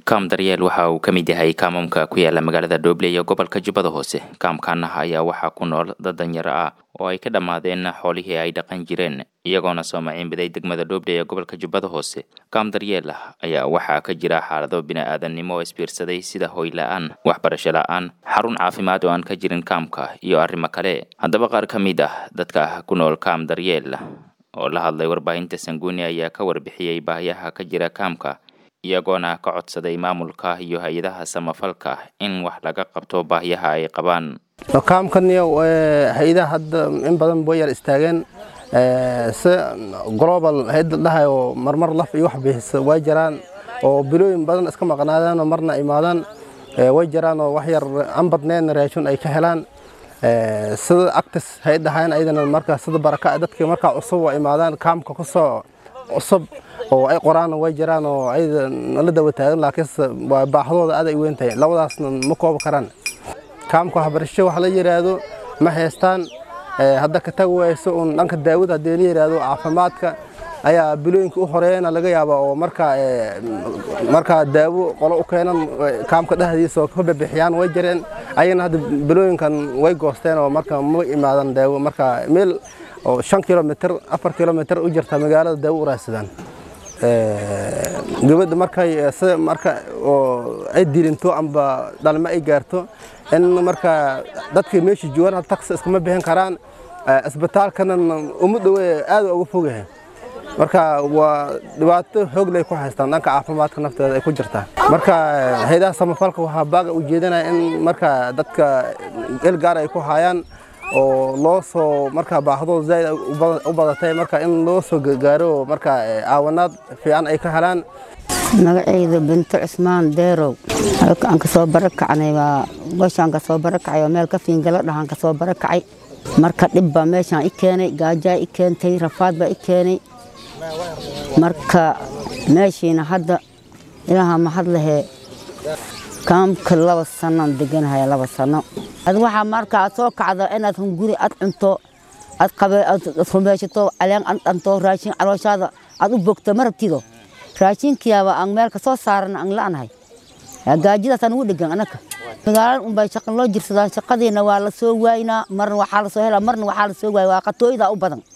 kaam daryeel waxa uu ka mid yahay kaamamka ku yaala magaalada dhoble iyo gobolka jubbada hoose kaamkaana ayaa waxaa ku nool dad danyaro ah oo ay ka dhammaadeen xoolihii ay dhaqan jireen iyagoona soo maciinbiday degmada dhoble ee gobolka jubbada hoose kaam daryeel ayaa waxaa ka jira xaalado bini-aadannimo oo isbiirsaday sida hoy la-aan waxbarasho la-aan xarun caafimaad oo aan ka jirin kaamka iyo arrimo kale haddaba qaar ka mid ah dadka ku nool kaam daryeel oo la hadlay warbaahinta sanguuni ayaa ka warbixiyey baahiyaha ka jira kaamka iyagoona ka codsaday maamulka iyo hay-adaha samafalka in wax laga qabto baahiyaha ay qabaan kaamkaniyo hay-adaha hadda in badan way yar istaageen si global hay-adda dhahay oo marmar laf iyo wax bixisa way jiraan oo bilooyin badan iska maqnaadeen oo marna imaadaan way jiraan oo wax yar aan badnayn raashin ay ka helaan sida actis hay-adda ahayn ayadana marka sida baraka dadka markaa cusub oo imaadaan kaamka kusoo cusub oo ay qoraan way jiraan oo ayada nala dawa taagan laakiinse baahdooda aad ay weyn tahay labadaasna ma koobi karaan kaamka waxbarasho wax la yidhaahdo ma haystaan hadda ka tagi wayso uun dhanka daawada haddii la yidhaahdo caafimaadka ayaa bilooyinka u horeeyana laga yaaba oo markaa markaa daawo qolo u keenan kaamka dhexdiisa oo ka bixiyaan way jireen ayagana hadda bilooyinkan way goosteen oo marka ma imaadan daawo marka meel oo shan kilomitr afar kilomitr u jirta magaalada daawo u raadsadaan gabadha markay sida marka oo ay dilinto amba dhalmo ay gaarto in marka dadka meesha joogaan taksi iskama bixin karaan isbitaalkana uma dhowe aad uga fogyahay marka waa dhibaato xoog lay ku haystaan dhanka caafimaadka nafteeda ay ku jirtaa marka hayadaha samafalka waxaa baaga u jeedinaya in marka dadka el gaar ay ku hayaan oo loo soo marka baahdooda zaaid u badatay marka in loo soo gaaro marka caawanaad fiican ay ka helaan magacayda binto cusmaan deerow halkaan ka soo barakacnay waa meeshaan ka soo barakacay oo meel ka fiingalo dhahaan ka soo barakacay marka dhib baa meeshaan i keenay gaajaa i keentay rafaad baa i keenay marka meeshiina hadda ilaaha mahad lahee kaamka laba sanaan deganahaya laba sano ad waxaa marka aad soo kacdo inaad hunguri aad cunto aad qabe aad rumaysato caleen aad dhanto raashin calooshaada aad u bogto ma rabtido raashinkiyaaba aan meel ka soo saaran aan la'nahay gaajadaasaan ugu dhegan anaka magaalada unbay shaqan loo jirsadaa shaqadiina waa la soo waaynaa marna waxaa la soo helaa marna waxaa la soo waaya waa qatooyda u badan